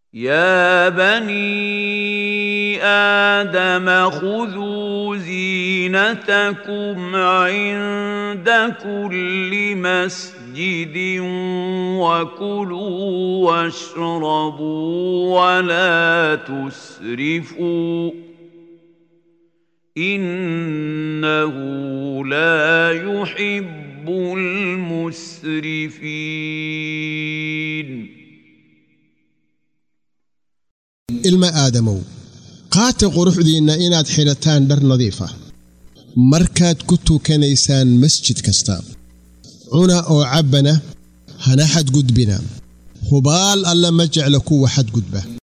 يا بني آدم خذوا زينتكم عند كل مسجد وكلوا واشربوا ولا تسرفوا إنه لا يحب المسرفين ilma aadamow qaata quruxdiinna inaad xidhataan dhar nadiif ah markaad ku tukanaysaan masjid kasta cuna oo cabbana hana xadgudbina hubaal alla ma jecla kuwa xadgudba